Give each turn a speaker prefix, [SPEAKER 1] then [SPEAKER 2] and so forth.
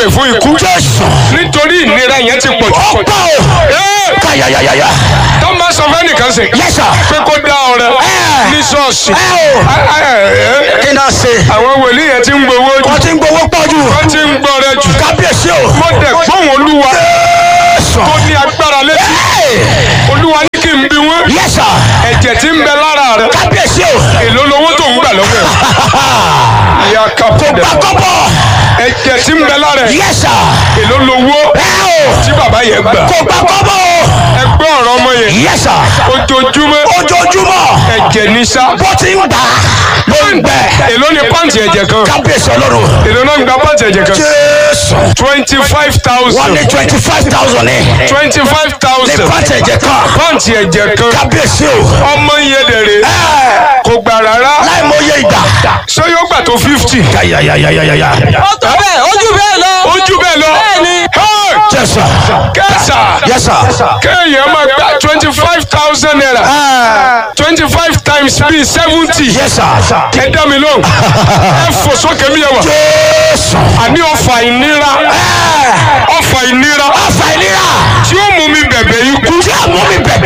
[SPEAKER 1] fún ikú
[SPEAKER 2] jésù
[SPEAKER 1] nítorí ìnira yẹn ti pọ̀ jù.
[SPEAKER 2] ọ̀pọ̀ o
[SPEAKER 1] Ee,
[SPEAKER 2] káyàyàyàyà
[SPEAKER 1] tó máa sọ fẹ́ nìkan sè
[SPEAKER 2] yẹ́sà
[SPEAKER 1] pé kó dá ọrẹ
[SPEAKER 2] Ẹ.
[SPEAKER 1] ní ṣọ́ọ̀ṣì.
[SPEAKER 2] ẹ o
[SPEAKER 1] Ẹ, ẹ, ẹ,
[SPEAKER 2] kí náà ṣe
[SPEAKER 1] àwọn wòlíì yẹn ti ń gbowó jù
[SPEAKER 2] wọ́n ti ń gbowó pọ̀ jù
[SPEAKER 1] wọ́n ti ń gbọ́ rẹ jù.
[SPEAKER 2] kábíyèsí o
[SPEAKER 1] mo dẹ̀ gbóhùn olúwa
[SPEAKER 2] jésù
[SPEAKER 1] tó ní agbára létí olúwa ní kí n bí wọ́n
[SPEAKER 2] yẹ́sà
[SPEAKER 1] ẹ̀jẹ̀ tí ń bẹ lára rẹ
[SPEAKER 2] kábíyèsí o
[SPEAKER 1] èló lowó tó ń gbà lọ́wọ́ ẹ̀. ìyá kápẹ́dẹ̀
[SPEAKER 2] gbàgbọ́bọ̀
[SPEAKER 1] ẹ̀jẹ̀ tí ń bẹ lára ẹ̀
[SPEAKER 2] yẹ́sà
[SPEAKER 1] èló lowó
[SPEAKER 2] ẹ o
[SPEAKER 1] tí bàbá yẹn gbà.
[SPEAKER 2] kò gbàgbọ́bọ̀ o
[SPEAKER 1] ẹgbẹ́ ọ̀rọ̀ ọmọ yẹn
[SPEAKER 2] yẹ́sà
[SPEAKER 1] ojoojúmọ́
[SPEAKER 2] ojoojúmọ́
[SPEAKER 1] ẹ̀jẹ̀ ní sá.
[SPEAKER 2] bó ti ń gbà ló ń gbẹ
[SPEAKER 1] èló ni pàǹtì ẹ̀jẹ̀ kan
[SPEAKER 2] kábíyèsí ọlọ́run
[SPEAKER 1] èló náà ń gba pàǹtì ẹ̀jẹ̀ kan
[SPEAKER 2] jésù
[SPEAKER 1] twenty five
[SPEAKER 2] wọ́n
[SPEAKER 1] thousand
[SPEAKER 2] ní twenty five thousand ní
[SPEAKER 1] twenty five
[SPEAKER 2] ní
[SPEAKER 1] thousand
[SPEAKER 2] pàǹtí ẹ̀jẹ̀ kan
[SPEAKER 1] pàǹtì ẹ̀jẹ̀ kan
[SPEAKER 2] kábíyèsí o
[SPEAKER 1] ọmọ yẹn dẹ̀rẹ̀ kò gbà rárá
[SPEAKER 2] láì mọ iye ìgbà
[SPEAKER 1] ṣé yóò gbà tó fifty.
[SPEAKER 2] yàyàyàyàyàyà
[SPEAKER 3] ó tó bẹ́ẹ̀ ojú bẹ́ẹ̀ lọ.
[SPEAKER 1] ojú bẹ́ẹ̀ lọ
[SPEAKER 3] Bẹ́ẹ̀ni.
[SPEAKER 1] Hey!
[SPEAKER 2] jésù
[SPEAKER 1] kẹsà
[SPEAKER 2] yẹ́sà
[SPEAKER 1] kéèyàn máa gba twenty five thousand naira twenty five times bíi seventy
[SPEAKER 2] yẹ́sà
[SPEAKER 1] ẹ dá mi lóhùn ẹ fò sókè mi yẹn wà
[SPEAKER 2] jésù
[SPEAKER 1] àní ọfà ìnira ọfà ìnira
[SPEAKER 2] ọ̀fà ìlera
[SPEAKER 1] tí ó mú mi bẹ̀bẹ̀ ikú
[SPEAKER 2] tí a mú mi bẹ̀bẹ̀